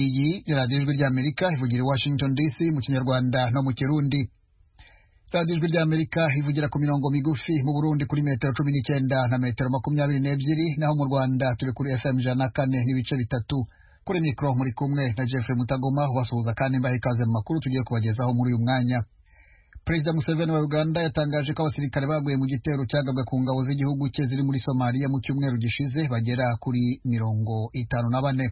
iyi ni radiyo ijwi ry'amerika ivugira i washington dc mu kinyarwanda no mu kirundi radiyo ijwi ry'amerika ivugira ku mirongo migufi mu burundi kuri metero cumi n'icyenda na metero makumyabiri n'ebyiri naho mu rwanda turi kuri fm ijana na kane n'ibice bitatu kuri mikoro muri kumwe na jeffrey mutagoma ubasuhuza kandi mbaha ikaze mu makuru tugiye kubagezaho muri uyu mwanya perezida museveni wa uganda yatangaje ko abasirikare baguye mu gitero cyagabwe ku ngabo z'igihugu cye ziri muri somaliya mu cyumweru gishize bagera kuri mirongo itanu na bane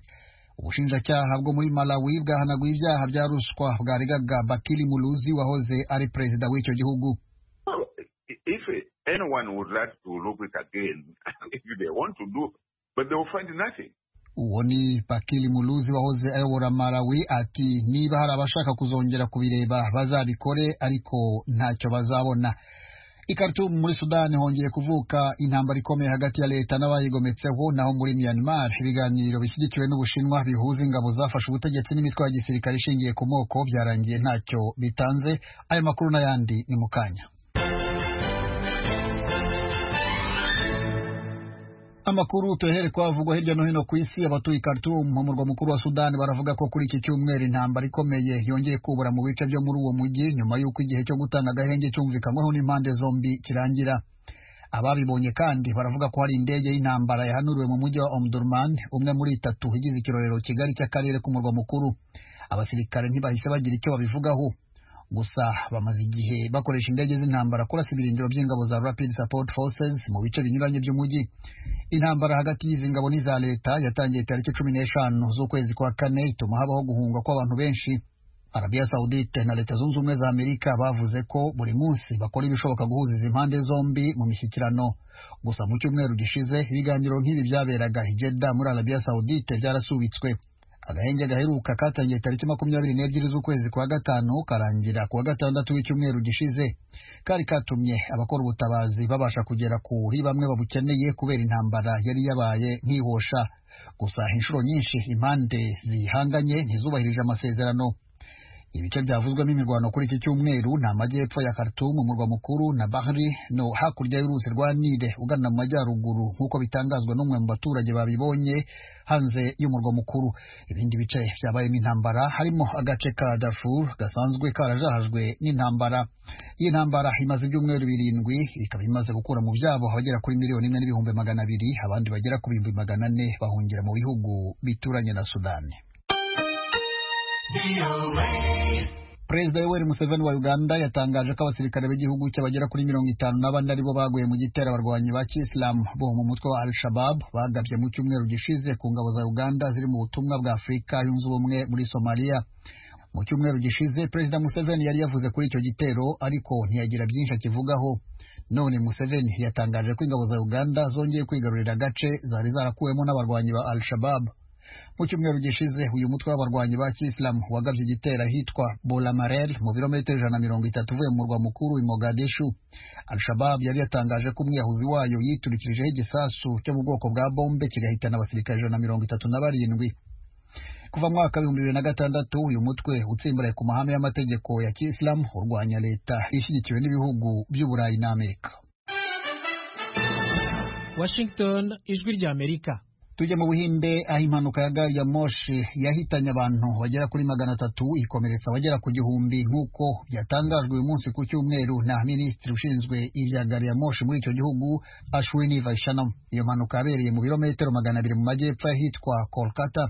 ubushinjacyaha bwo muri malawi bwahanaguye ibyaha bya ruswa bwaregaga bakiri muluzi wahoze ari perezida w'icyo gihugu if anyone would like to look it again if they want to do but they will find nothing uwo ni bakiri muluzi wahoze ayobora malawi ati niba hari abashaka kuzongera kubireba bazabikore ariko ntacyo bazabona ikartum muri sudani hongeye kuvuka intambara ikomeye hagati ya leta n'abayigometseho naho muri myanmar ibiganiro bishyigikiwe n'ubushinwa bihuza ingabo zafashe ubutegetsi n'imitwe ya gisirikare ishingiye ku moko byarangiye ntacyo bitanze ayo makuru n'ayandi ni mu kanya amakuru tuhere kwavugwa hirya no hino ku isi abatuye Khartoum mu murwa mukuru wa Sudan baravuga ko kuri iki cyumweru intambara ikomeye yongeye kubura mu bice byo muri uwo mujyi nyuma y'uko igihe cyo gutanga agahenge cyumvikanyweho n'impande zombi kirangira ababibonye kandi baravuga ko hari indege y'intambara yahanuriwe mu mujyi wa Omdurman umwe muri itatu igize ikirorero kigari cy'akarere k'umurwa mukuru abasirikare ntibahise bagira icyo babivugaho gusa bamaze igihe bakoresha indege z'intambara kurasa ibirindiro by'ingabo za Rapid Support Forces mu bice binyuranye by'umujyi intambara hagati y'izi ngabo n'iza leta yatangiye tariki cumi n'eshanu z'ukwezi kwa kane ituma habaho guhunga kw'abantu benshi Arabia Saudite na Leta Zunze Ubumwe za Amerika bavuze ko buri munsi bakora ibishoboka guhuza izi mpande zombi mu mishyikirano gusa mu cyumweru gishize ibiganiro nk'ibi byaberaga i Jeddah muri Arabia Saudite byarasubitswe agahenge gaheruka katangiye tariki makumyabiri n'ebyiri z'ukwezi kwa gatanu karangira kuwa gatandatu w'icyumweru gishize kari katumye abakora ubutabazi babasha kugera kuri bamwe babukeneye kubera intambara yari yabaye nkihosha gusa inshuro nyinshi impande zihanganye ntizubahirije amasezerano ibice byavuzwemo imirwano kuri iki cyumweru ni amajyepfo ya Khartoum umurwa mukuru na Bahri no hakurya y'uruzi rwa Nile ugana mu majyaruguru nk'uko bitangazwa n'umwe mu baturage babibonye hanze y'umurwa mukuru ibindi bice byabayemo intambara harimo agace ka Darfur gasanzwe karajahajwe n'intambara iyi ntambara imaze ibyumweru birindwi ikaba imaze gukura mu byabo abagera kuri miliyoni imwe n'ibihumbi magana abiri abandi bagera ku bihumbi magana ane bahungira mu bihugu bituranye na Sudani perezida yoweri museveni wa uganda yatangaje ko abasirikare b'igihugu cye bagera kuri mirongo itanu n'abandi aribo baguye mu gitera abarwanyi ba kisilamu bo mu mutwe wa al-shabab bagabye mu cyumweru gishize ku ngabo za uganda ziri mu butumwa bwa afurika yunze ubumwe muri somaliya mu cyumweru gishize perezida museveni yari yavuze kuri icyo gitero ariko ntiyagira byinshi akivugaho none museveni yatangaje ko ingabo za uganda zongeye kwigarurira agace zari zarakuwemo n'abarwanyi ba al-shabab mu cyumweru gishize uyu mutwe w'abarwanyi ba kisilamu wagabye igitera ahitwa bolamarel mu birometero ijana na mirongo itatu uvuye mu murwa mukuru i mogadishu al-shabab yari yatangaje ko umwiyahuzi wayo yiturikijeho igisasu cyo mu bwoko bwa bombe kigahitana abasirikare ijana na mirongo itatu na barindwi kuva mu mwaka w'ibihumbi bibiri na gatandatu uyu mutwe utsimbaraye ku mahame y'amategeko ya kisilamu urwanya leta ishyigikiwe n'ibihugu by'uburayi n'amerika washington ijwi ry'amerika tujya mu buhinde aho impanuka ya gari ya moshi yahitanye abantu bagera kuri magana atatu ikomeretsa abagera ku gihumbi nk'uko byatangajwe uyu munsi ku cyumweru na minisitiri ushinzwe ibya gari ya moshi muri icyo gihugu ashwini vaishanam iyo mpanuka yabereye mu birometero magana abiri mu majyepfo ahitwa kolkata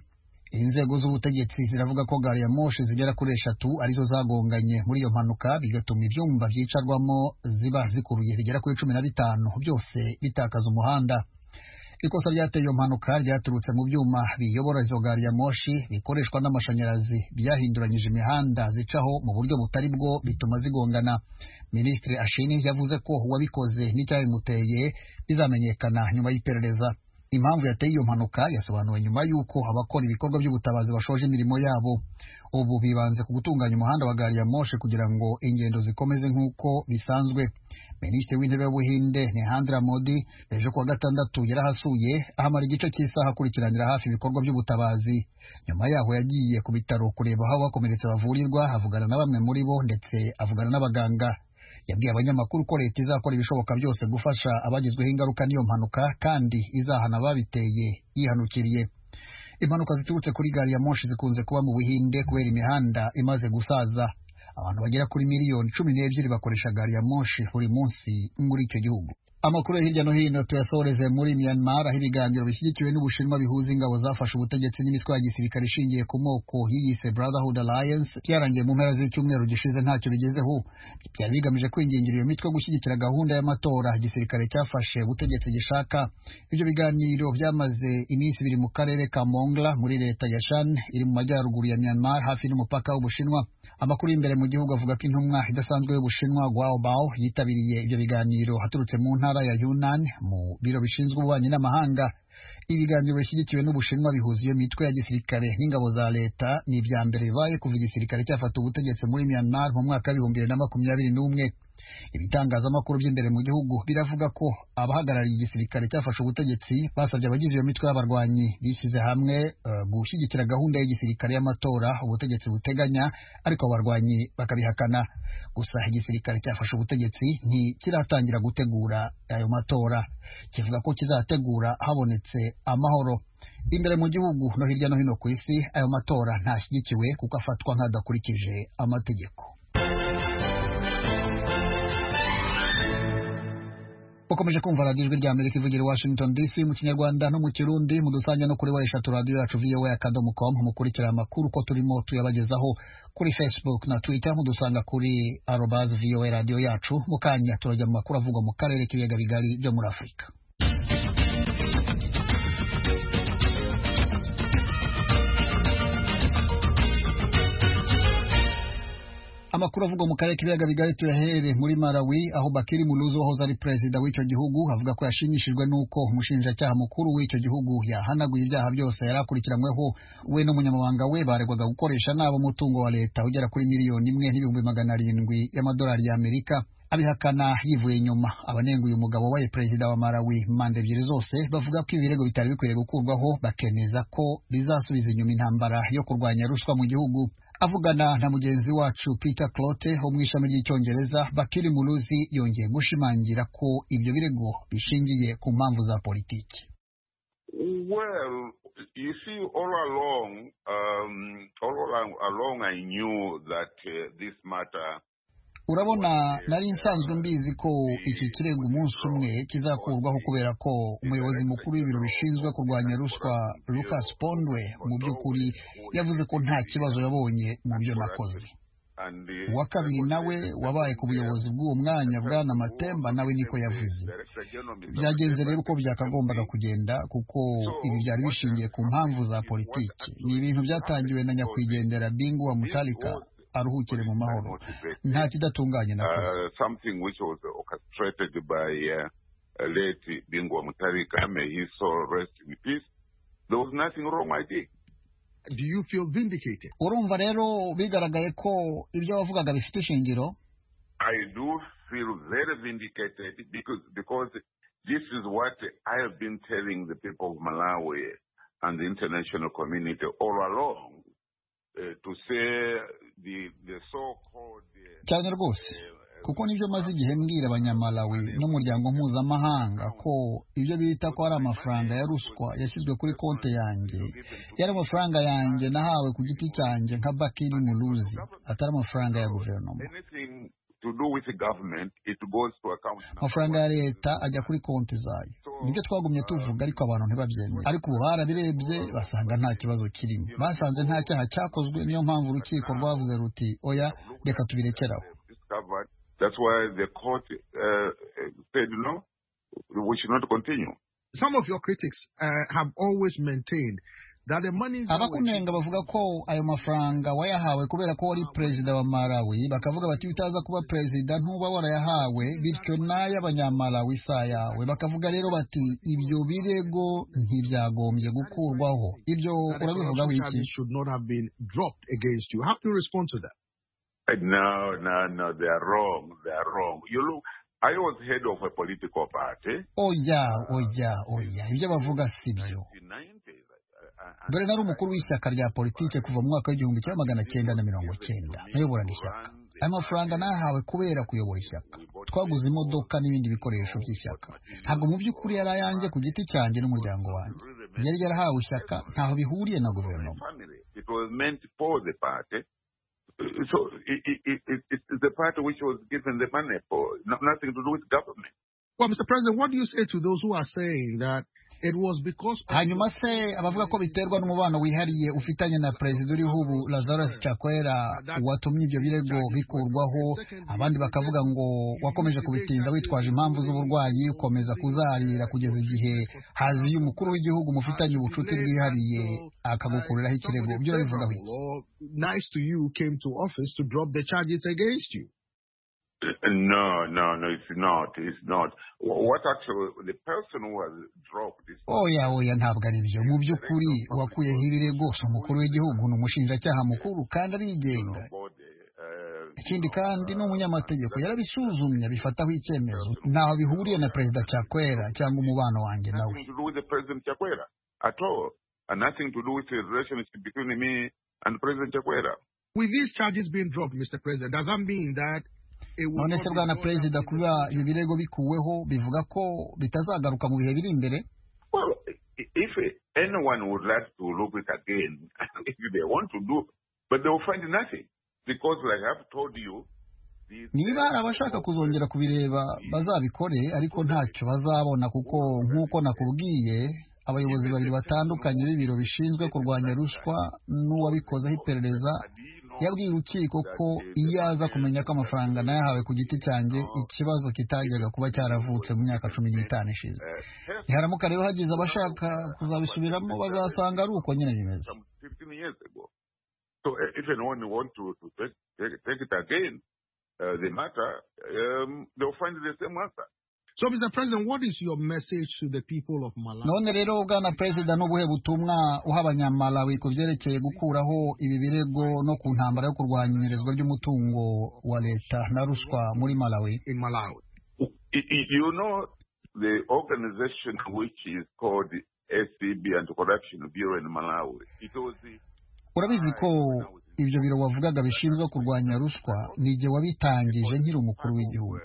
inzego z'ubutegetsi ziravuga ko gari ya moshi zigera kuri eshatu arizo zagonganye muri iyo mpanuka bigatuma ibyumba byicarwamo ziba zikuruye bigera kuri cumi na bitanu byose bitakaza umuhanda ikosa ryateye iyo mpanuka ryaturutse mu byuma biyobora izo gari ya moshi bikoreshwa n'amashanyarazi byahinduranyije imihanda zicaho mu buryo butari bwo bituma zigongana minisitiri ashini yavuze ko uwabikoze n'icyabimuteye bizamenyekana nyuma y'iperereza impamvu yateye iyo mpanuka yasobanuwe nyuma y'uko abakora ibikorwa by'ubutabazi bashoje imirimo yabo ubu bibanze ku gutunganya umuhanda wa gari ya moshi kugira ngo ingendo zikomeze nk'uko bisanzwe minisitiri w'intebe w'ubuhinde nihantira modi ejo kuwa gatandatu yarahasuye ahamara igice cy'isaha akurikiranira hafi ibikorwa by'ubutabazi nyuma yaho yagiye ku bitaro kureba aho abakomeretse bavurirwa avugana na bamwe muri bo ndetse avugana n'abaganga yabwiye abanyamakuru ko leta izakora ibishoboka byose gufasha abagizweho ingaruka n'iyo mpanuka kandi izahana ababiteye yihanukiriye impanuka ziturutse kuri gari ya moshi zikunze kuba mu buhinde kubera imihanda imaze gusaza abantu bagera kuri miliyoni cumi n'ebyiri bakoresha gari ya moshi buri munsi muri icyo gihugu amakuru yo hirya no hino tuyasoreze muri myanmar aho ibiganiro bishyigikiwe n'ubushinwa bihuza ingabo zafashe ubutegetsi n'imitwe ya gisirikare ishingiye ku moko yiyise brotherhood alliance byarangiye mu mpera z'icyumweru gishize ntacyo bigezeho byari bigamije kwingingira iyo mitwe gushyigikira gahunda y'amatora igisirikare cyafashe ubutegetsi gishaka ibyo biganiro byamaze iminsi ibiri mu karere ka mongla muri leta ya shan iri mu majyaruguru ya myanmar hafi n'umupaka w'ubushinwa amakuru y'imbere mu gihugu avuga ko intumwa idasanzwe y'ubushinwa Guo Bao yitabiriye ibyo biganiro aturutse mu ntara ya Yunnan mu biro bishinzwe ububanyi n'amahanga ibiganiro bishyigikiwe n'ubushinwa bihuza iyo mitwe ya gisirikare n'ingabo za leta ni ibya mbere bibaye kuva igisirikare cyafata ubutegetsi muri Myanmar mu mwaka w'ibihumbi bibiri na makumyabiri n'umwe ibitangazamakuru by'imbere mu gihugu biravuga ko abahagarariye igisirikare cyafashe ubutegetsi basabye abagize iyo mitwe y'abarwanyi bishyize hamwe uh, gushyigikira gahunda y'igisirikare y'amatora ubutegetsi buteganya ariko abarwanyi bakabihakana gusa igisirikare cyafashe ubutegetsi ntikiratangira gutegura ayo matora kivuga ko kizategura habonetse amahoro imbere mu gihugu no hirya no hino ku isi ayo matora ntashyigikiwe kuko afatwa nk'adakurikije amategeko ukomeje kumva radiyo ijwi rya amerika ivugira i washington dc mu kinyarwanda no mu kirundi mudusanga no kuri wa eshatu radiyo yacu voa akadomo com mukurikira amakuru ko turimo tuyabagezaho kuri facebook na twitter mudusanga kuri arobaz voa radiyo yacu mu kanya turajya mu makuru avugwa mu karere k'ibiyaga bigari byo muri afurika amakuru avugwa mu karere k'ibiyaga bigari tuyaherere muri Malawi aho Bakiri Muluzu wahoze ari perezida w'icyo gihugu avuga ko yashimishijwe n'uko umushinjacyaha mukuru w'icyo gihugu yahanaguye ibyaha byose yari akurikiranyweho we n'umunyamabanga we baregwaga gukoresha nabo umutungo wa leta ugera kuri miliyoni imwe n'ibihumbi magana arindwi y'amadolari y'Amerika abihakana yivuye inyuma abanenguye umugabo wabaye perezida wa Malawi manda ebyiri zose bavuga ko ibirego bitari bikwiye gukurwaho bakemeza ko bizasubiza inyuma intambara yo kurwanya ruswa mu gihugu avugana na mugenzi wacu Peter Clote wo mu ishami ry'icyongereza Bakiri Muluzi yongeye gushimangira ko ibyo birego bishingiye ku mpamvu za politiki Well, you see, all along, um, all along I knew that uh, this matter urabona nari nsanzwe mbizi ko iki kirego umunsi umwe kizakurwaho kubera ko umuyobozi mukuru w'ibiro bishinzwe kurwanya ruswa Lucas Pondwe mu by'ukuri yavuze ko nta kibazo yabonye mu byo nakoze uwa kabiri nawe wabaye ku buyobozi bw'uwo mwanya bwana matemba nawe niko yavuze byagenze rero uko byakagombaga kugenda kuko ibi byari bishingiye ku mpamvu za politiki ni ibintu byatangiwe na nyakwigendera bingu wa mutarika aruhukire mu mahoro nta kidatunganye nakoze something which was orchestrated by uh, late bingwa mutarika may he soul rest in peace there was nothing wrong i did do you feel vindicated urumva rero bigaragaye ko ibyo wavugaga bifite ishingiro i do feel very vindicated because because this is what i have been telling the people of malawi and the international community all along cyane rwose kuko nibyo maze igihe mbwira abanyamalawi n'umuryango mpuzamahanga ko ibyo bita ko ari amafaranga ya ruswa yashyizwe kuri konti yanjye yari amafaranga yanjye nahawe ku giti cyanjye nka bakiri muruzi atari amafaranga ya guverinoma amafaranga ya leta ajya kuri konti zayo nibyo twagumye tuvuga ariko abantu ntibabyemera ariko ubu barabirebye basanga nta kibazo kirimo basanze nta cyaha cyakozwe niyo mpamvu urukiko rwavuze ruti oya reka tubirekeraho some of your critics uh, have always maintained abakunenga bavuga ko ayo mafaranga wayahawe kubera ko wari perezida wa malawi bakavuga bati utaza kuba perezida ntuba warayahawe bityo n'ay'abanyamalawi isa yawe bakavuga rero bati ibyo birego ntibyagombye gukurwaho ibyo urabivugaho iki No, no, no, they are wrong. They are wrong. You look, I was head of a political party. Oya, oya, oya. Ibyo bavuga si byo dore nari umukuru w'ishyaka rya politiki kuva mu mwaka w'igihumbi kimwe magana cyenda na mirongo cyenda nayoborana ishyaka ayo mafaranga nahawe kubera kuyobora ishyaka twaguze imodoka n'ibindi bikoresho by'ishyaka ntabwo mu by'ukuri yari ayanjye ku giti cyanjye n'umuryango wanjye yari yarahawe ishyaka ntaho bihuriye na guverinoma family. It was meant for the party. So it, it, it, it, it's the party which was given the money for, no, nothing to do with government. Well, Mr. President, what do you say to those who are saying that it was because of hanyuma se abavuga ko biterwa n'umubano wihariye ufitanye na perezida uriho ubu lazarus chakwera watumye ibyo birego bikurwaho abandi bakavuga ngo wakomeje kubitinza witwaje impamvu z'uburwayi ukomeza kuzarira kugeza igihe haziye umukuru w'igihugu mufitanye ubucuti bwihariye akagukuriraho ikirego byo bivugaho iki Law, nice to you came to office to drop the charges against you. No, no, no, it's not. It's not. Wh- What actually, the person who has dropped this. oya oya ntabwo ari byo mu by'ukuri uwakuyeho ibirego si umukuru w'igihugu ni umushinjacyaha mukuru kandi arigenga body, uh, ikindi kandi ni umunyamategeko yarabisuzumye abifataho icyemezo ntaho bihuriye na perezida cakwera cyangwa umubano wanjye nawe nothing to do with the President Chakwera at all, and nothing to do with the relationship between me and President Chakwera. With these charges being dropped, Mr. President, does that mean that it will none not se be bwana brought perezida up in kuba the- ibi birego bikuweho bivuga ko bitazagaruka mu bihe biri imbere Well, i- if anyone would like to look it again, if they want to do, but they will find nothing. Because, like I've told you, the- niba hari abashaka kuzongera kubireba bazabikore ariko ntacyo bazabona kuko nk'uko nakubwiye abayobozi babiri batandukanye b'ibiro bishinzwe kurwanya ruswa n'uwabikozeho iperereza yabwiye urukiko ko iyo aza kumenya ko amafaranga nayahawe ku giti cyanjye ikibazo kitajyaga kuba cyaravutse mu myaka cumi n'itanu ishize Uh, health ntiharamuka rero hagize abashaka kuzabisubiramo bazasanga ari uko nyine bimeze some 15 years ago. So uh, if anyone want to, to take, take, take it again, uh, the matter, um, they'll find the same answer. So, Mr. President, what is your message to the people of Malawi? none rero bwana perezida n'ubuhe butumwa uha abanyamalawi ku byerekeye gukuraho ibi birego no ku ntambara yo kurwanya inyerezwa ry'umutungo wa leta na ruswa muri malawi In Malawi. Y- y- You know, the organization which is called SCB Anti-Corruption Bureau in Malawi, it was the... urabizi ko ibyo biro wavugaga bishinzwe kurwanya ruswa ni igihe wabitangije nkiri umukuru w'igihugu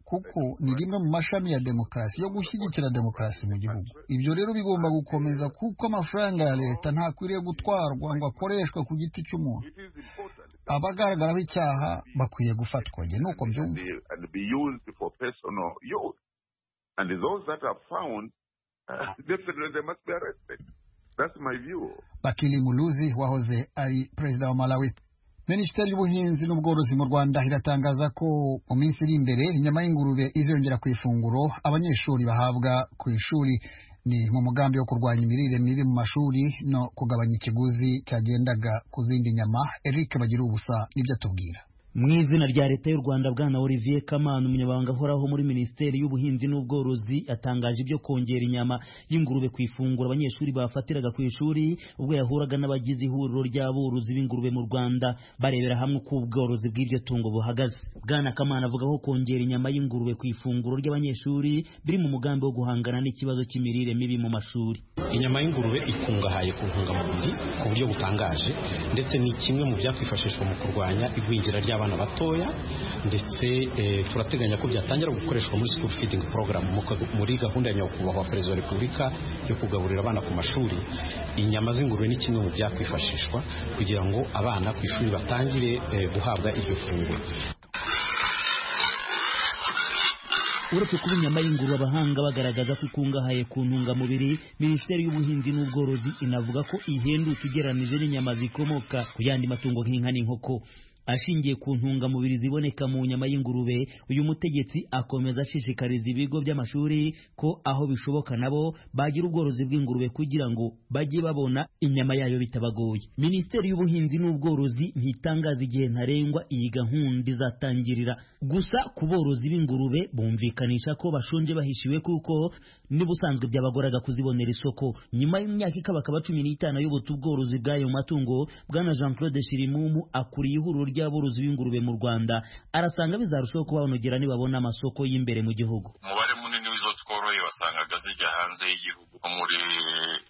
kuko ni rimwe mu mashami ya demokarasi yo gushyigikira demokarasi mu gihugu ibyo rero bigomba gukomeza kuko amafaranga ya leta ntakwiriye gutwarwa ngo akoreshwe ku giti cy'umuntu It is important that abagaragaraho icyaha bakwiye gufatwa njye ni uko and, mbyumva they, and be used for personal use. And those that are found, uh, definitely they must be arrested. That's my view. bakili muluzi wahoze ari perezida wa malawi minisiteri y'ubuhinzi n'ubworozi mu rwanda iratangaza ko mu minsi iri imbere inyama y'ingurube iziyongera ku ifunguro abanyeshuri bahabwa ku ishuri ni mu mugambi wo kurwanya imirire mibi mu mashuri no kugabanya ikiguzi cyagendaga ku zindi nyama eric bagira ubusa nibyo atubwira mu izina rya leta y'u rwanda bwana olivier kamana umunyamabanga ahoraho muri minisiteri y'ubuhinzi n'ubworozi atangaje ibyo kongera inyama y'ingurube ku ifunguro abanyeshuri bafatiraga ku ishuri ubwo yahuraga n'abagize ihuriro ry'aborozi b'ingurube mu rwanda barebera hamwe uko ubworozi bw'iryo tungo buhagaze bwana kamana avuga ko kongera inyama y'ingurube ku ifunguro ry'abanyeshuri biri mu mugambi wo guhangana n'ikibazo cy'imirire mibi mu mashuri inyama y'ingurube ikungahaye ku ntungamubiri ku buryo butangaje ndetse ni kimwe mu byakwifashishwa mu kurwanya igwingira ry'abana batoya ndetse eh, turateganya ko byatangira gukoreshwa muri school feeding program mu ka- muri gahunda ya nyakubahwa perezida wa repubulika yo kugaburira abana ku mashuri inyama z'ingurube ni kimwe mu byakwifashishwa kugira ngo abana ku ishuri batangire eh, guhabwa iryo funguro uretse kuba inyama y'ingurube abahanga bagaragaza ko ikungahaye ku ntungamubiri minisiteri y'ubuhinzi n'ubworozi inavuga ko ihenduka igeranije n'inyama zikomoka ku yandi matungo nk'inka n'inkoko ashingiye ku ntungamubiri ziboneka mu nyama y'ingurube uyu mutegetsi akomeza ashishikariza ibigo by'amashuri ko aho bishoboka nabo bagira ubworozi bw'ingurube kugira ngo bajye babona inyama yayo bitabagoye minisiteri y'ubuhinzi n'ubworozi ntitangaza igihe ntarengwa iyi gahunda izatangirira gusa ku borozi b'ingurube bumvikanisha ko bashonje bahishiwe kuko n'ubusanzwe byabagoraga kuzibonera isoko nyuma y'imyaka ikabakaba cumi n'itanu ayobota ubworozi bw'ayo matungo bwana jean claude shirimumu akuriye ihuriro ry'aborozi b'ingurube mu rwanda arasanga bizarushaho kubanogera nibabona amasoko y'imbere mu gihugu umubare munini w'izo tworoye wasangaga zijya hanze y'igihugu nko muri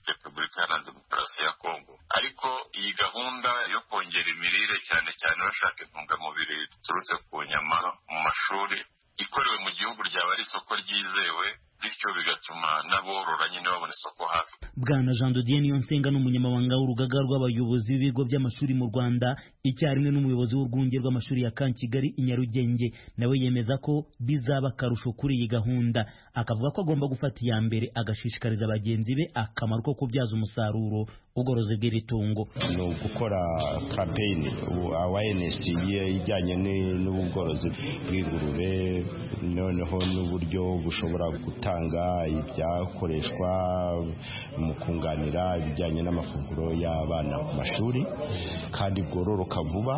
repubulika iharanira demokarasi ya kongo ariko iyi gahunda yo kongera imirire cyane cyane bashaka intungamubiri ziturutse ku nyama mu mashuri ikorewe mu gihugu ryaba ari isoko ryizewe bityo bigatuma n'aborora nyine babona isoko hafi bwana jean de dieu nsenga ni umunyamabanga w'urugaga rw'abayobozi b'ibigo by'amashuri mu rwanda icyarimwe n'umuyobozi w'urwunge rw'amashuri ya kankigali i nyarugenge nawe yemeza ko bizaba akarusho kuri iyi gahunda akavuga ko agomba gufata iya mbere agashishikariza bagenzi be akamaro ko kubyaza umusaruro ubworozi bw'iri tungo ni ugukora kampeyini awayenesi ijyanye n'ubworozi bw'ingurube noneho n'uburyo bushobora gutanga ibyakoreshwa mu kunganira ibijyanye n'amafunguro y'abana ku mashuri kandi bwororoka vuba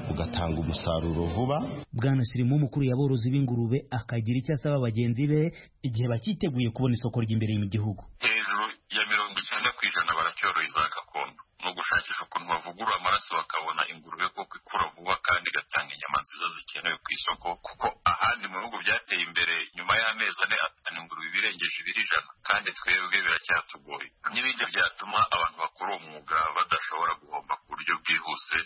bugatanga umusaruro vuba bwana shirimu umukuru yaborozi b'ingurube akagira icyo asaba bagenzi be igihe bakiteguye kubona isoko ry'imbere mu gihugu hejuru ya mirongo icyenda ku ijana baracyoroye za gakondo ni ugushakisha ukuntu bavugurura amaraso bakabona ingurube kuko ikura vuba kandi igatanga inyama nziza zikenewe ku isoko kuko ahandi mu bihugu byateye imbere nyuma y'amezi ane atanu ingurube ibirengeje ibiri ijana kandi twebwe biracyatugoye n'ibindi byatuma abantu bakora uwo mwuga badashobora guhomba ku buryo bwihuse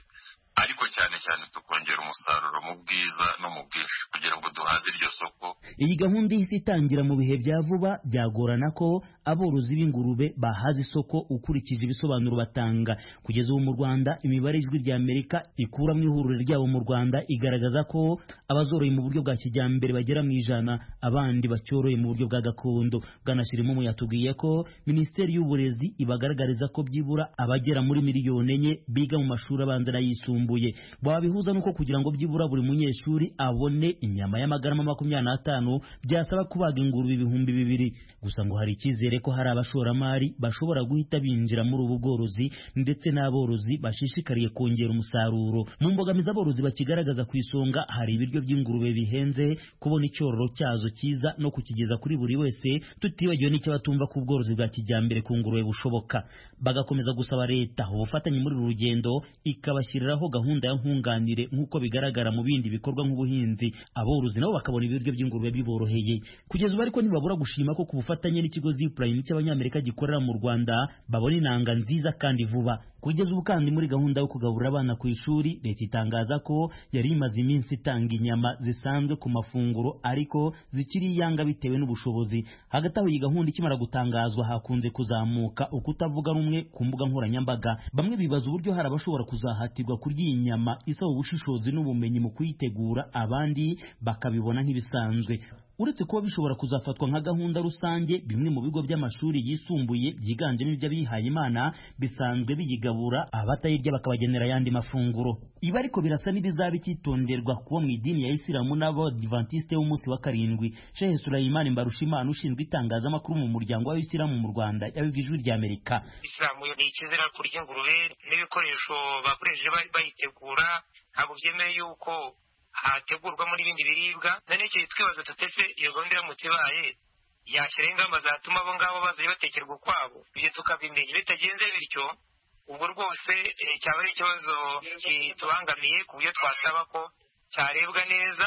ariko cyane cyane tukongera umusaruro mu bwiza no mu bwinshi kugira ngo duhaze iryo soko iyi gahunda ihise itangira mu bihe bya vuba byagorana ko aborozi b'ingurube bahaza isoko ukurikije ibisobanuro batanga kugeza ubu mu rwanda imibare ijwi rya amerika ikuramo ihuriro ryabo mu rwanda igaragaza ko abazoroye mu buryo bwa kijyambere bagera mu ijana abandi bacyoroye mu buryo bwa gakondo bwanashirimumu yatubwiye ko minisiteri y'uburezi ibagaragariza ko byibura abagera muri miliyoni enye biga mu mashuri abanza n'ayisumbuye yisumbuye babihuza nuko kugira ngo byibura buri munyeshuri abone inyama y'amagarama makumyabiri n'atanu byasaba kubaga ingurube ibihumbi bibiri gusa ngo hari icyizere ko hari abashoramari bashobora guhita binjira muri ubu bworozi ndetse n'aborozi bashishikariye kongera umusaruro mu mbogamizi aborozi bakigaragaza ku isonga hari ibiryo by'ingurube bihenze kubona icyororo cyazo cyiza no kukigeza kuri buri wese tutibagiwe n'icyo batumva ko ubworozi bwa kijyambere ku ngurube bushoboka bagakomeza gusaba leta ubufatanye muri uru rugendo ikabashyiriraho gahunda ya nkunganire nk'uko bigaragara mu bindi bikorwa nk'ubuhinzi aborozi nabo bakabona ibiryo by'ingurube biboroheye kugeza ubu ariko ntibabura gushima ko ku bufatanye n'ikigo zipurayime cy'abanyamerika gikorera mu rwanda babona inanga nziza kandi vuba kugeza ubu kandi muri gahunda yo kugaburira abana ku ishuri leta itangaza ko yari imaze iminsi itanga inyama zisanzwe ku mafunguro ariko zikiri iyanga bitewe n'ubushobozi hagati aho iyi gahunda ikimara gutangazwa hakunze kuzamuka ukutavuga rumwe ku mbuga nkoranyambaga bamwe bibaza uburyo hari abashobora kuzahatirwa kurya iyi nyama isaba ubushishozi n'ubumenyi mu kuyitegura abandi bakabibona nk'ibisanzwe uretse kuba bishobora kuzafatwa nka gahunda rusange bimwe mu bigo by'amashuri yisumbuye byiganjemo iby'abihaye imana bisanzwe biyigabura abatayirya bakabagenera ayandi mafunguro ibi ariko birasa n'ibizaba icyitonderwa kuba mu idini ya isilamu n'abadivantisite b'umunsi wa karindwi shehe surayimani mbarushimana ushinzwe itangazamakuru mu muryango w'abisilamu mu rwanda yabibwe ijwi ry'amerika isilamu ni ikizira kurya ingurube n'ibikoresho bakoresheje bayitegura ntabwo byemewe yuko hategurwamo n'ibindi biribwa none icyo twibaza tutese iyo gahunda iramutse ibaye yashyiraho ingamba zatuma abo ngabo bazajya batekerwa ukwabo ibyo tukabimenya iyo bitagenze bityo ubwo rwose cyaba ari ikibazo kitubangamiye ku buryo twasaba ko cyarebwa neza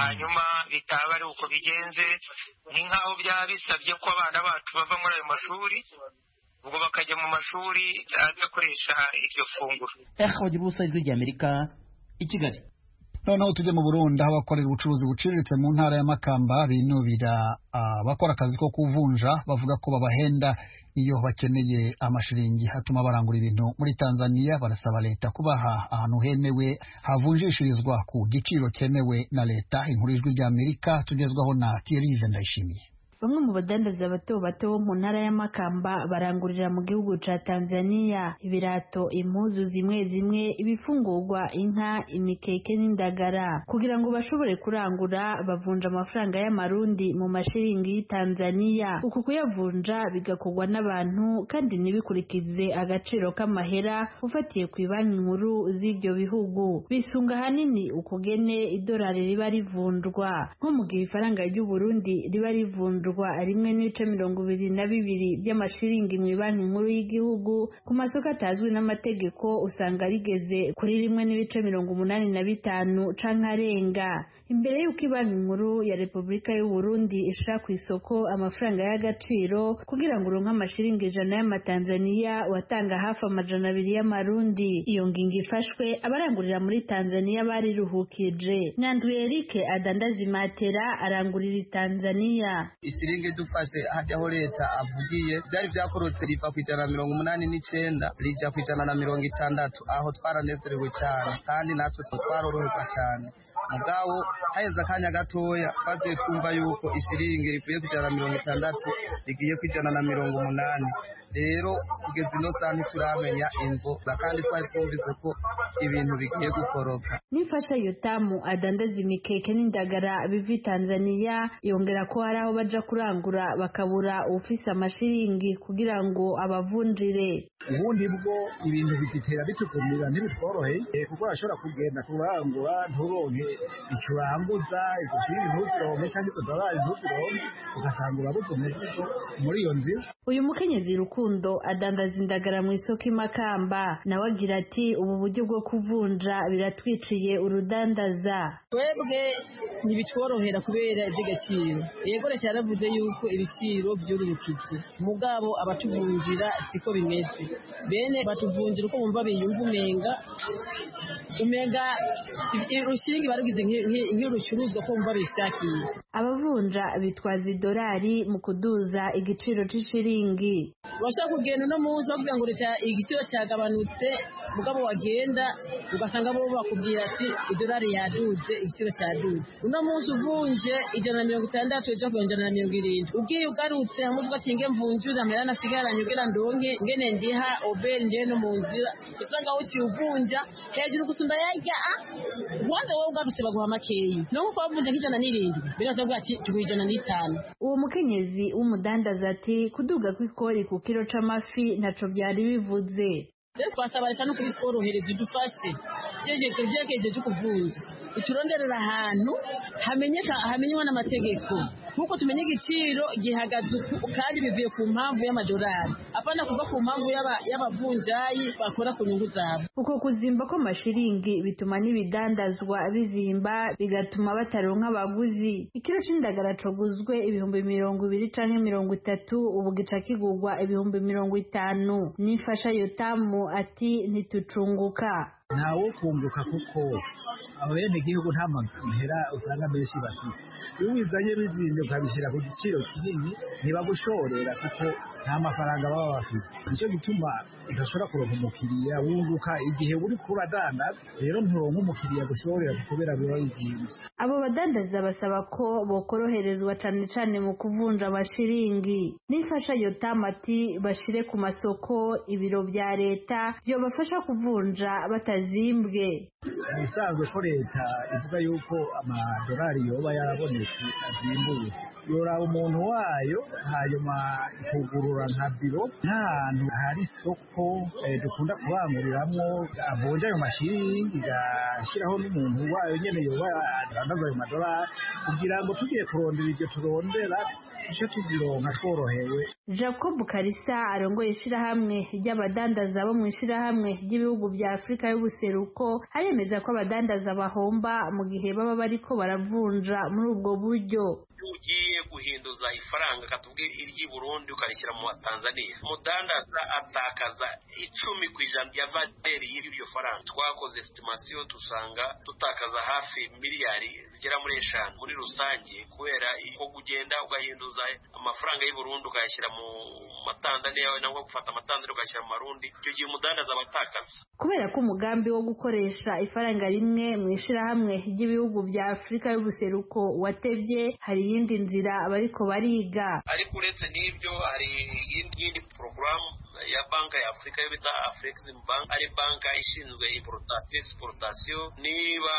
hanyuma bitaba ari uko bigenze ni nk'aho byaba bisabye ko abana bacu bava muri ayo mashuri ubwo bakajya mu mashuri adakoresha iryo funguro bagira ubusa ijwi ry'amerika i kigali noneho tujye mu burundi aho abakorera ubucuruzi buciriritse mu ntara ya makamba binubira abakora akazi ko kuvunja bavuga ko babahenda iyo bakeneye amashiringi atuma barangura ibintu muri tanzania barasaba leta kubaha ahantu hemewe havunjishirizwa ku giciro cyemewe na leta inkuru y'ijwi ry'amerika tugezwaho na kirive ndayishimiye bamwe mu badandaza bato bato bo mu ntara ya Makamba barangurira mu gihugu ca Tanzania ibirato impuzu zimwe zimwe ibifungurwa inka imikeke n'indagara kugira ngo bashobore kurangura bavunja amafaranga y'amarundi mu mashiringi y'Tanzania uku kuyavunja bigakorwa n'abantu kandi ntibikurikize agaciro k'amahera ufatiye ku banki nkuru z'ibyo bihugu bisunga hanini ukugene idolari riba rivunjwa nko mu gihe ifaranga ry'u Burundi riba rivunjwa rwa rimwe n'ibice mirongo ibiri na bibiri by'amashiringi mu banki nkuru y'igihugu ku masoko atazwi n'amategeko usanga rigeze kuri rimwe n'ibice mirongo umunani na bitanu canke arenga imbere y'uko banki nkuru ya repubulika y'u Burundi ishira ku isoko amafaranga y'agaciro kugira ngo uronke amashiringi ijana y'amatanzaniya watanga hafi amajana abiri y'amarundi iyo ngingo ifashwe abarangurira muri tanzaniya bariruhukije nyanduye erike adandaza imatera arangurira i tanzaniya siringi idufashe hajyaho leta avugiye byari byakorotse riva ku ijana na mirongo umunani n'icyenda rijya ku ijana na mirongo itandatu aho twaranezerewe cyane kandi natwe twaroroherwa cyane mugabo haheze akanya gatoya twagiye twumva yuko isiringi rivuye ku ijana na mirongo itandatu rigiye ku ijana na mirongo umunani rero kugeza ino saha ntituramenya imvo kandi twari twumvise ko ibintu bigiye gukoroka n'imfasha yotamu adandaza imikeke n'indagara biva i tanzaniya yongera ko hari aho baja kurangura bakabura ufise amashiringi kugira ngo abavunjire ubundi bwo ibintu bigitera bitukumira ntibitworoheye kuko urashobora kugenda kurangura nturonke icyo uranguza izo shiri ntuzironke cyangwa izo dorari ntuzironke ugasanga urabutumye muri iyo nzira uyu mukenyezi rukundo adandaza indagara mu isoko imakamba nawe agira ati ubu buryo bwo kuvunja biratwiciye urudandaza twebwe ntibitworohera kubera iby'agaciro yego leta yaravuze yuko ibiciro byururukitse mugabo abatuvunjira siko bimeze bene batuvunjira uko bumva biyumva umenga umega urushinge barugize nk'ibicuruzwa ko bumva bishakiye abavunja bitwaza idolari mu kuduza igiciro cy'ishiringi urashobora kugenda uno munsi bavuga ngo igiciro cyagabanutse mugabo wagenda ugasanga bo bakubwira ati idolari yaduze igiciro cyaduze uno munsi uvunje ijana na mirongo itandatu ujya ku ijana na mirongo irindwi ubwiye ugarutse hamwe uvuga ati nge mvunjura amera nasigaranye ubwira ndonke ngene ndiha oberi ngewe no mu nzira usanga wuciye uvunja hejuru gusumba yajya a ubanza wowe ugarutse baguha makeya no kuko wavunja nk'ijana n'irindwi biraza kuvuga ati tuguha ijana n'itanu uwo mukenyezi w'umudandaza ati kuduga kw'ikori ku kiro c'amafi ntaco byari bivuze twasaba leta no kubitworohereza idufashe ibyerekezo byo kuvunja ituronderera ahantu hamenywa n'amategeko nk'uko tumenya igiciro gihagaze kandi bivuye ku mpamvu y'amadolari apana kuva ku mpamvu y'abavunjayi bakora ku nyungu zabo uko kuzimba kw'amashiringi bituma n'ibidandazwa bizimba bigatuma bataronka abaguzi ikiro c'indagara coguzwe ibihumbi mirongo ibiri canke mirongo itatu ubu gica kigurwa ibihumbi mirongo itanu n'imfasha yotamu ati ntitucunguka ntawo kunguka kuko abenegihugu nta mahera usanga menshi bafite iyo ubizanye bizinze ukabishyira ku giciro kinini ntibagushorera kuko nta mafaranga baba bafite nicyo gituma udashobora kuronka umukiriya wunguka igihe uri kubadandaza rero nturonka umukiriya gushorera kubera biba bizinze abo badandaza basaba ko bokoroherezwa cane cane mu kuvunja amashiringi n'imfasha yotamati bashire ku masoko ibiro bya leta byobafasha kuvunja batazi zimbwe ubusanzwe ko leta ivuga yuko amadolari yoba yarabonetse azimbuye yoraba umuntu wayo hanyuma ikugurura nka biro ntahantu hari isoko dukunda kubanguriramwo avunja ayo mashiringi igashyiraho n'umuntu wayo nyene yoba adandaza ayo madolari kugira ngo tugiye kurondera iryo turondera tuje tuzironka tworohewe jacob karisa arongoye ishirahamwe ry'abadandaza bo mu ishirahamwe ry'ibihugu bya afurika y'ubuseruko haremeza ko abadandaza bahomba mu gihe baba bariko baravunja muri ubwo buryo ugiye guhinduza ifaranga katubwira iryi Burundi ukarishyira mu Tanzania mudandaza atakaza icumi ku ijana ya valeur y'iryo faranga twakoze estimation dusanga tutakaza hafi miliyari zigera muri eshanu muri rusange kubera ko kugenda ugahinduza amafaranga y'u Burundi ukayashyira mu matanzaniya yawe nangwa gufata amatanzaniya ugashyira mu marundi icyo gihe umudandaza abatakaza kubera ko umugambi wo gukoresha ifaranga rimwe mu ishyirahamwe ry'ibihugu bya afurika y'ubuseruko watebye hari iyindi nzira bariko bariga ariko uretse n'ibyo hari iyindi porogaramu ya banka ya afurika yo bita afurexim bank ari banka ishinzwe exportation niba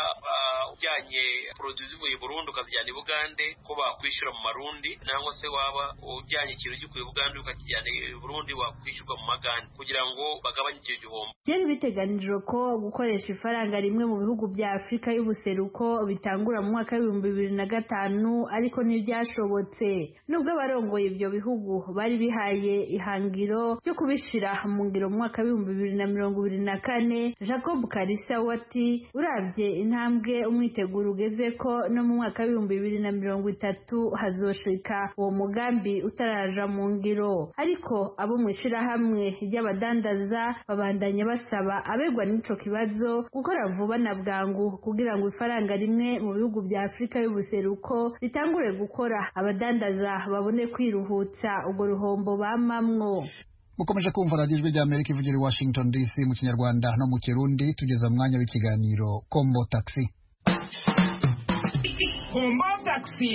ujyanye produit zivuye burundi ukazijyana i bugande ko bakwishyura mu marundi nangwa se waba ujyanye ikintu gikuye bugande ukakijyana i burundi wakwishyurwa mu magande kugira ngo bagabanye icyo gihombo byari biteganijwe ko gukoresha ifaranga rimwe mu bihugu bya afurika y'ubuseruko bitangura mu mwaka w'ibihumbi bibiri na gatanu ariko ntibyashobotse nubwo abarongoye ibyo bihugu bari bihaye ihangiro ryo kubi kubishyira mu ngiro mu mwaka w'ibihumbi bibiri na mirongo ibiri na kane jacob karisa we ati urabye intambwe umwiteguro ugeze ko no mu mwaka w'ibihumbi bibiri na mirongo itatu hazoshika uwo mugambi utaraja mu ngiro ariko abo mu ishyirahamwe ry'abadandaza babandanya basaba abegwa n'ico kibazo gukora vuba na bwangu kugira ngo ifaranga rimwe mu bihugu bya afurika y'ubuseruko ritangure gukora abadandaza babone kwiruhutsa urwo ruhombo bamamwo mukomeje kumva radiyo ijwi ry'amerika ivugira i washington dc mu kinyarwanda no mu kirundi tugeze mu mwanya w'ikiganiro kombo taxi kombo taxi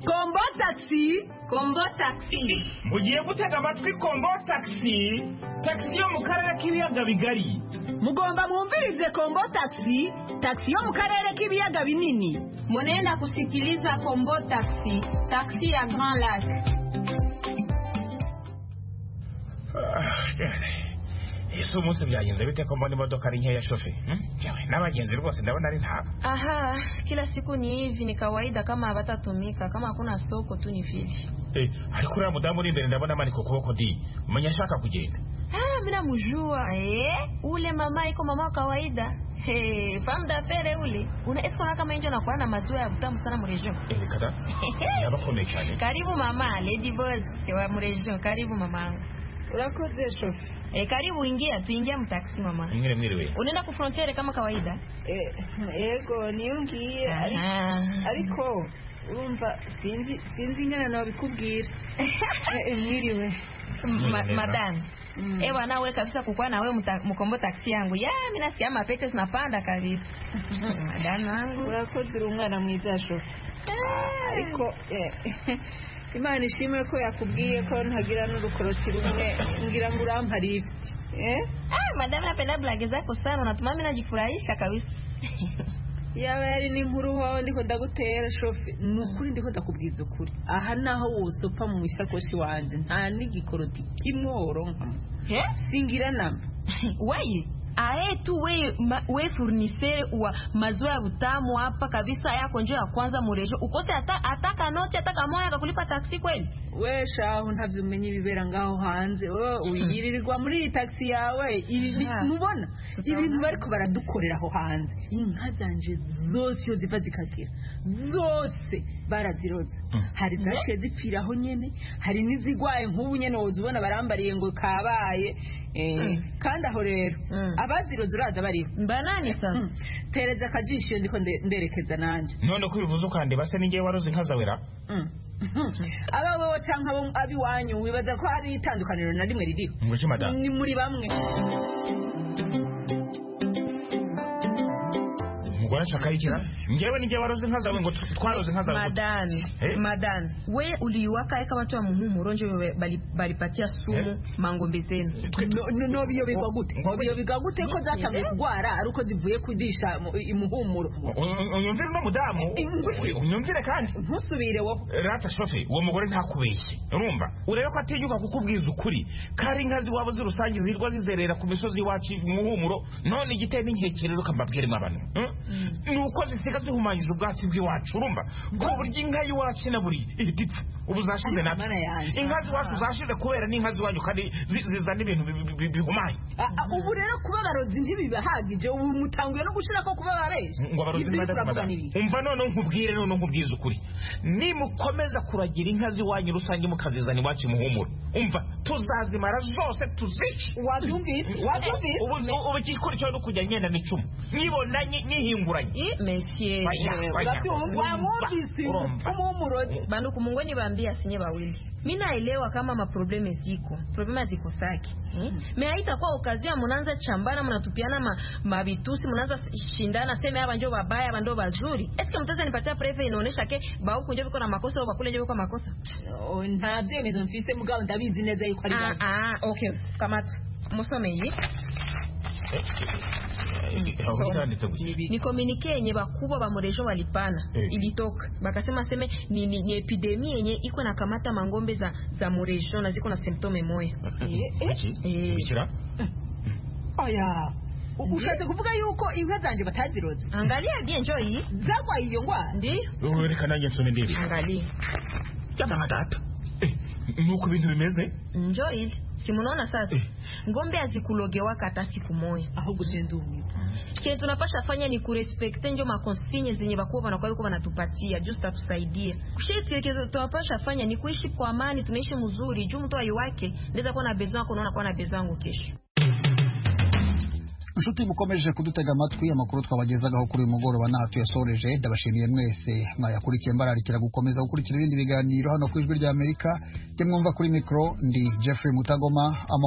kombo taxi kombo taxi mugiye gutega amatwi kombo taxi taxi yo mu karere k'ibiyaga bigari mugomba mwumvirize kombo taxi taxi yo mu karere k'ibiyaga binini munenda kusikiliza kombo taxi taxi ya grand lac ese umunsi byagenze bite ko mbona imodoka ari nkeya shoferi n'abagenzi rwose ndabona ari ntabwo aha kila siku ni hivi ni kawaida kama hawatatumika kama hakuna soko tu ni vile Eh, ariko uriya mudamu uri imbere ndabona amanika ukuboko di umenya ashaka kugenda ah mina mjua eh ule mama iko mama wa kawaida Hey, famda pere ule unaesikona kama injo nakuwa na maziwa ya butamu sana murejion Eh, kada yabakomeye cyane karibu mama lady boss wa murejion karibu mamangu Urakoze shofi. E, karibu ingia, tuingia mtaksi mama. Mwingine mwingine wewe. Unaenda ku frontiere kama kawaida? E, ego niyungiye ariko urumva sinzi sinzi ingana nabikubwira. e, mwiriwe. Ma, madam. Mm. Ewa nawe kabisa kukuwa na wewe mkombo taksi yangu. Ya, mimi nasikia mapete zinapanda kabisa. Madam wangu. Urakoze urungana mwiza shofi. Ariko eh, imana ishimwe ko yakubwiye ko ntagira n'urukoroti rumwe ngira ngo urampari ibiti eh? ah, madamu napenda blage zako sana unatuma mimi najifurahisha kabisa yaba yari n'inkuru wawe ndiko ndagutera shofe ni ukuri ndiko ndakubwiza ukuri aha naho wosopa mu isakoshi wanje nta n'igikoroti kimwe woronkamo eh? singira namba wayi ae tu we, ma, we furnisere wa maziwa ya utamu hapa kabisa yako njo ya kwanza murejo ukose hata ataka noti ataka moya akakulipa taksi kweli we shaho ntavyumenye ibibera ngaho hanze wewe uyirirwa muri iyi taksi yawe ibi mubona ibintu bariko baradukorera aho hanze inka zanje zose iyo ziva zikagira zose baraziroza hari zaciye zipfira aho nyene hari n'izigwaye nk'ubu nyene wozibona barambariye ngo kabaye kandi aho rero abaziroza uraza bariho mbanani sasa tereza akajisho iyo ndiko nderekeza nanje none ko ubivuze ukandeba se ningewe waroze inka zawe ra aba wowe canke abiwanyu wibaza ko hari itandukaniro na rimwe ririho ni muri bamwe umugore ashaka ikira ngewe ni waroze inka zawe ngo twaroze inka zawe madani hey. madani we uliwaka eka watu wa muhumuro nje balipatia sumu hey. mangombe zenu no no biyo bigwa gute biyo bigwa gute ko zatangiye kugwara aruko zivuye kudisha imuhumuro unyumvire no mudamu unyumvire kandi ntusubire wowe rata shofe uwo mugore ntakubeshye urumva urebe ko atinyuka kukubwiza ukuri kari inka ziwabo zirusange zirwa zizerera ku misozi iwacu muhumuro none igiteye n'inkeke rero kambabwiremo abantu nuko zisiga zihumanyiza ubwatsi bw'iwacu urumva ku buryo inka y'iwacu inaburi ihita ipfa ubu zashize natwe inka z'iwacu zashize kubera n'inka z'iwanyu kandi zizana ibintu bihumanye ubu rero kuba abarozi ntibibahagije ubu mutanguye no gushira ko kuba bareshye ngo abarozi umva none nkubwire none nkubwize ukuri nimukomeza kuragira inka z'iwanyu rusange mukazizana iwacu muhumuro umva tuzazimara zose tuzice wabyumvise wabyumvise ubu igikurikiraho no kujya ngenda n'icumu nyibona nyihinga mfunguranye mesie banduku mungu niwaambia sinye wawili mi naelewa kama maprobleme ziko problema ziko sake hmm? me haitakuwa okazia mnaanza chambana mnatupiana ma, mavitusi mnaanza shindana seme hapa njo babaya hapa ndo bazuri eske mtaweza nipatia preve inaonyesha ke bahuku njo viko na makosa au bakule njo viko makosa no, ntabyemezo mfise mugabo ndabizi neza yuko ari ah, ah, okay kamata musome iyi ni komunike yenye bakubwa ba murejo walipana hey. ilitoka bakasema seme ni, ni, ni epidemi yenye iko na kamata mangombe za, za murejo na ziko na symptome moya oya ushatse kuvuga yuko inka zanjye bataziroze angalia bie njo iyi zarwaye iyo ndwara ndi reka nanjye nsome ndebe angalia yadamadata nuko ibintu bimeze njo ile si mnaona sasa ngombe hazikulogewaka hata siku moja ahubwo ugenda uhuta kenye tunapasha fanya ni kurespekte njo makonsinye zenye bakuwa wanakuwa yuko wanatupatia juu zitatusaidie kushetu tunapasha fanya ni kuishi kwa amani tunaishi mzuri juu mtu wake ndeza kuwa na bezo yako naona kuwa na bezo yangu kesho nshuti mukomeje kudutega amatwi amakuru twabagezagaho kuri uyu mugoroba ntaho tuyasoreje ndabashimiye mwese mwayakurikiye mbararikira gukomeza gukurikira ibindi biganiro hano ku ijwi ry'amerika jye mwumva kuri mikoro ndi jeffrey mutagoma Ama-